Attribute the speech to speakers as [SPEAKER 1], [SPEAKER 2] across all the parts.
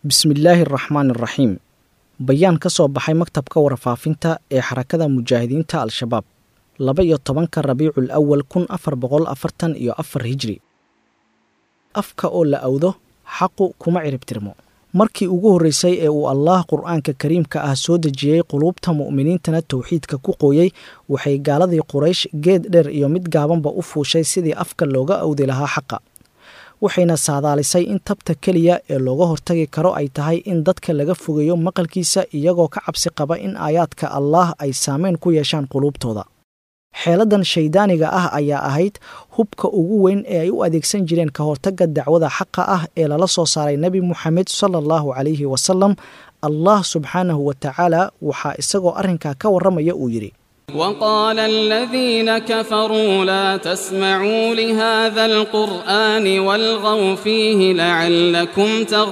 [SPEAKER 1] bismillaahi araxmaan araxiim bayaan ka soo baxay maktabka warfaafinta ee xarakada mujaahidiinta al-shabaab laba iyo tobanka rabiicul awal kun afar boqol afartan iyo afar hijri afka oo la awdo xaqu kuma ciribtirmo markii ugu horreysay ee uu allaah qur-aanka kariimka ah soo dejiyey quluubta mu'miniintana towxiidka ku qooyey waxay gaaladii quraysh geed dheer iyo mid gaabanba u fuushay sidii afka looga awdi lahaa xaqa waxayna saadaalisay in tabta keliya ee looga hortagi karo ay tahay in dadka laga fogeeyo maqalkiisa iyagoo ka cabsi qaba in aayaadka allaah ay saameyn ku yeeshaan quluubtooda xeeladan shaydaaniga ah ayaa ahayd hubka ugu weyn ee ay u adeegsan jireen ka hortagga dacwada xaqa ah ee lala soo saaray nebi moxamed sala allahu calayhi wasalam allah subxaanahu wa tacaala waxaa isagoo arrinkaa ka warramaya uu yidhi
[SPEAKER 2] وقال الذين كفروا لا تسمعوا لهذا القرآن والغوا فيه لعلكم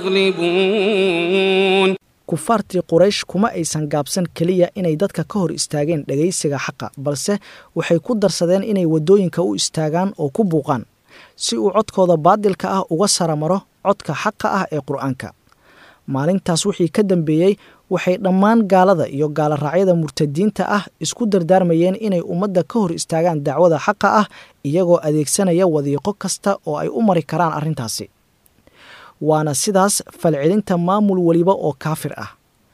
[SPEAKER 2] تغلبون
[SPEAKER 1] kufaartii quraysh kuma aysan gaabsan keliya inay dadka ka hor istaageen dhegaysiga xaqa balse waxay ku darsadeen inay waddooyinka u istaagaan oo ku buuqaan si uu codkooda baadilka ah uga saramaro codka xaqa ah ee qur'aanka maalintaas wixii ka dambeeyey waxay dhammaan gaalada iyo gaaloraacyada murtadiinta ah isku dardaarmayeen inay ummadda ka hor istaagaan dacwada xaqa ah iyagoo adeegsanaya wadiiqo kasta oo ay u mari karaan arrintaasi waana sidaas falcelinta maamul weliba oo kaafir ah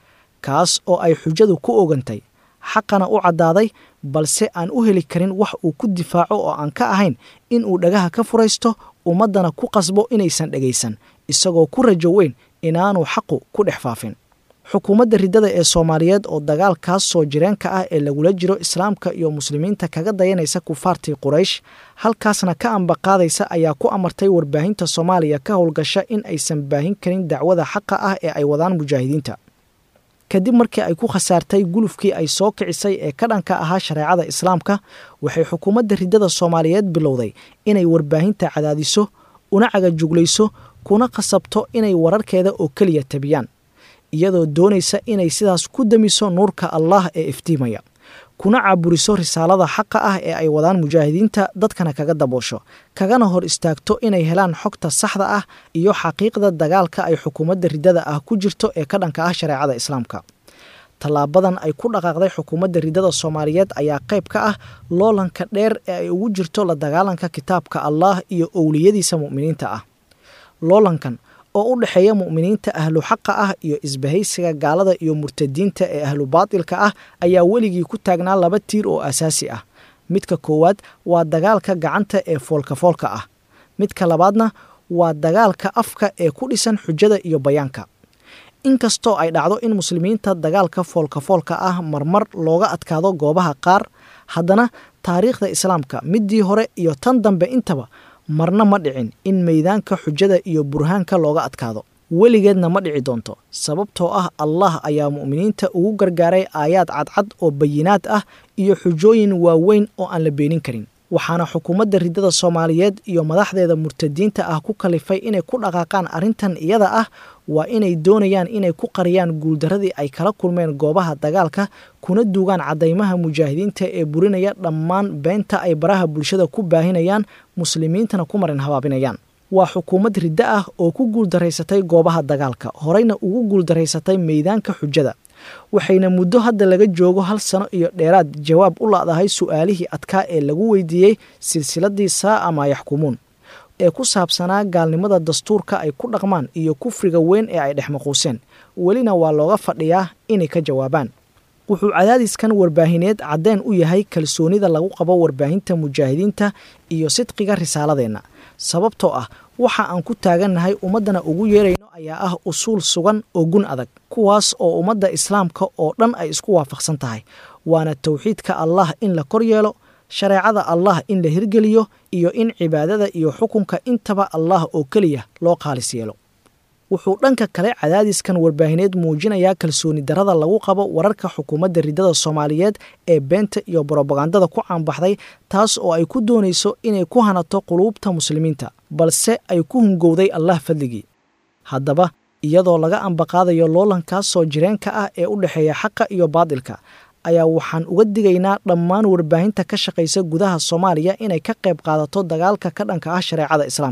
[SPEAKER 1] kaas oo ay xujadu ku ogantay xaqana u caddaaday balse aan u heli karin wax uu ku difaaco oo aan ka ahayn in uu dhagaha ka furaysto ummaddana ku qasbo inaysan dhegaysan isagoo ku rajo weyn inaanu xaqu ku dhex faafin xukuumadda riddada ee soomaaliyeed oo dagaalkaas soo jireenka ah ee lagula jiro islaamka iyo muslimiinta kaga dayanaysa kufaartii quraysh halkaasna ka ambaqaadaysa ayaa ku amartay warbaahinta soomaaliya ka howlgasha in aysan baahin karin dacwada xaqa ah ee ay wadaan mujaahidiinta kadib markii ay ku khasaartay gulufkii ay soo kicisay ee ka dhanka ahaa shareecada islaamka waxay xukuumadda riddada soomaaliyeed bilowday inay warbaahinta cadaadiso una cagajuglayso kuna khasabto inay wararkeeda oo keliya tabiyaan iyadoo doonaysa inay sidaas ku damiso nuurka allaah ee iftiimaya kuna caaburiso risaalada xaqa ah ee ay wadaan mujaahidiinta dadkana kaga daboosho kagana hor istaagto inay helaan xogta saxda ah iyo xaqiiqda dagaalka ay xukuumadda riddada ah ku jirto ee ka dhanka ah shareecada islaamka tallaabadan ay ku dhaqaaqday xukuumadda riddada soomaaliyeed ayaa qayb ka ah loolanka dheer ee ay ugu jirto la dagaalanka kitaabka allaah iyo owliyadiisa mu'miniinta ah loolankan oo u dhexeeya mu'miniinta ahlu xaqa ah iyo isbahaysiga gaalada iyo murtadiinta ee ahlu baatilka ah ayaa weligii ku taagnaa laba tiir oo asaasi ah midka koowaad waa dagaalka gacanta ee foolkafoolka ah midka labaadna waa dagaalka afka ee ku dhisan xujada iyo bayaanka inkastoo ay dhacdo in muslimiinta dagaalka foolkafoolka ah marmar looga adkaado goobaha qaar haddana taariikhda islaamka middii hore iyo tan dambe intaba marna ma dhicin in meydaanka xujada iyo burhaanka looga adkaado weligeedna ma dhici doonto sababtoo ah allah ayaa mu'miniinta ugu gargaaray aayaad cadcad oo bayinaad ah iyo xujooyin waaweyn oo aan la beenin karin waxaana xukuumadda riddada soomaaliyeed iyo madaxdeeda murtadiinta ah ku kalifay inay ku dhaqaaqaan arrintan iyada ah waa inay doonayaan inay ku qariyaan guuldarradii ay kala kulmeen goobaha dagaalka kuna duugaan caddaymaha mujaahidiinta ee burinaya dhammaan beenta ay baraha bulshada ku baahinayaan muslimiintana ku marin habaabinayaan waa xukuumad riddo ah oo ku guuldaraysatay goobaha dagaalka horeyna ugu guuldaraysatay meydaanka xujada waxayna muddo hadda laga joogo hal sano iyo dheeraad jawaab u la'dahay su'aalihii adkaa ee lagu weydiiyey silsiladii saa'a maa yaxkumuun ee ku saabsanaa gaalnimada dastuurka ay ku dhaqmaan iyo kufriga weyn ee ay dhexmaquuseen welina waa looga fadhiyaa inay ka jawaabaan wuxuu cadaadiskan warbaahineed caddeen u yahay kalsoonida lagu qabo warbaahinta mujaahidiinta iyo sidqiga risaaladeenna sababtoo ah waxa aan ku taagannahay ummaddana ugu yeerayno ayaa ah usuul sugan oo gun adag kuwaas oo ummadda islaamka oo dhan ay isku waafaqsan tahay waana towxiidka allah in la kor yeelo shareecada allah in la hirgeliyo iyo in cibaadada iyo xukunka intaba allah oo keliya loo khaalis yeelo wuxuu dhanka kale cadaadiskan warbaahineed muujinayaa kalsooni darrada lagu qabo wararka xukuumadda riddada soomaaliyeed ee beenta iyo brobagandada ku caanbaxday taas oo ay ku doonayso inay ku hanato quluubta muslimiinta balse ay ku hungowday allah fadligii haddaba iyadoo laga ambaqaadayo loolankaas soo jireenka ah ee u dhexeeya xaqa iyo baadilka ayaa waxaan uga digaynaa dhammaan warbaahinta ka shaqaysa gudaha soomaaliya inay ka qayb qaadato dagaalka ka dhanka ah shareecada islaamka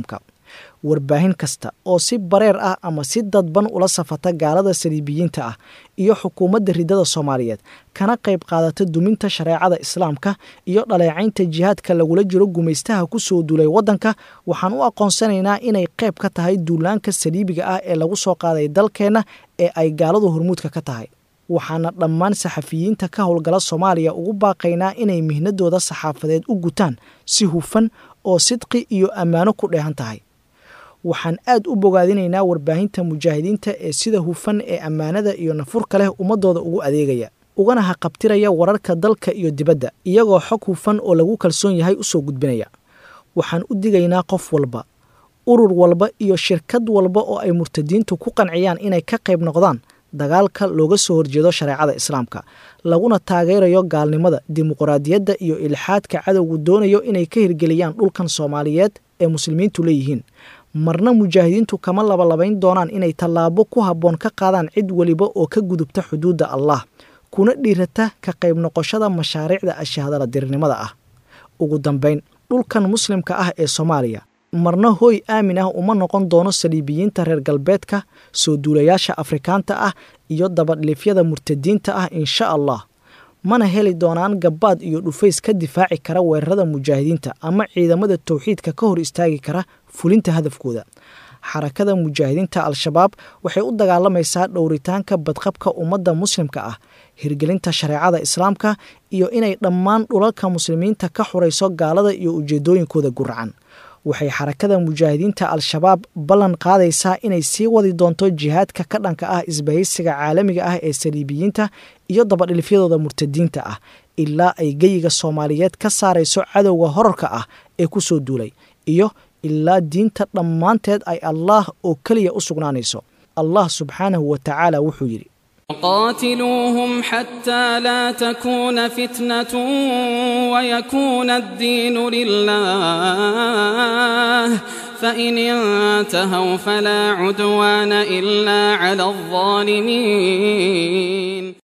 [SPEAKER 1] warbaahin kasta oo si bareer ah ama si dadban ula safata gaalada saliibiyiinta ah iyo xukuumadda riddada soomaaliyeed kana qayb qaadata duminta shareecada islaamka iyo dhaleecaynta jihaadka lagula jiro gumaystaha ku soo duulay waddanka waxaan u aqoonsanaynaa inay qayb ka tahay duulaanka saliibiga ah ee lagu soo qaaday dalkeenna ee ay gaaladu hormuudka ka tahay waxaana dhammaan saxafiyiinta ka howlgala soomaaliya ugu baaqaynaa inay mihnadooda saxaafadeed u gutaan si hufan oo sidqi iyo ammaano ku dheehan tahay waxaan aad u bogaadinaynaa warbaahinta mujaahidiinta ee sida hufan ee ammaanada iyo nafurka leh ummadooda ugu adeegaya ugana haqabtiraya wararka dalka iyo dibadda iyagoo xog hufan oo lagu kalsoon yahay u soo gudbinaya waxaan u digaynaa qof walba urur walba iyo shirkad walba oo ay murtadiintu ku qanciyaan inay ka qayb noqdaan dagaalka looga soo horjeedo shareecada islaamka laguna taageerayo gaalnimada dimuqraadiyadda iyo ilxaadka cadowgu doonayo inay ka hirgeliyaan dhulkan soomaaliyeed ee muslimiintu leeyihiin marna mujaahidiintu kama labalabayn doonaan inay tallaabo ku habboon ka qaadaan cid weliba oo ka gudubta xuduudda allah kuna dhiirata ka qayb noqoshada mashaariicda ashahadala dirirnimada ah ugu dambayn dhulkan muslimka ah ee soomaaliya marna hooy aamin ah uma noqon doono saliibiyiinta reer galbeedka soo duulayaasha afrikaanta ah iyo dabadhilifyada murtadiinta ah insha allah mana heli doonaan gabbaad iyo dhufays ka difaaci kara weerarada mujaahidiinta ama ciidamada towxiidka ka hor istaagi kara fulinta hadafkooda xarakada mujaahidiinta al-shabaab waxay u dagaalamaysaa dhowritaanka badqabka ummadda muslimka ah hirgelinta shareecada islaamka iyo inay dhammaan dhulalka muslimiinta ka xurayso gaalada iyo ujeedooyinkooda guracan waxay xarakada mujaahidiinta al-shabaab ballan qaadaysaa inay sii wadi doonto jihaadka ka dhanka ah isbahaysiga caalamiga ah ee saliibiyiinta iyo dabadhilifyadooda murtadiinta ah ilaa ay geyiga soomaaliyeed ka saarayso cadowga horarka ah ee ku soo duulay iyo ilaa diinta dhammaanteed ay allaah oo keliya u sugnaanayso allah subxaanahu wa tacaala wuxuu yidhi
[SPEAKER 2] قاتلوهم حتى لا تكون فتنة ويكون الدين لله فإن انتهوا فلا عدوان إلا على الظالمين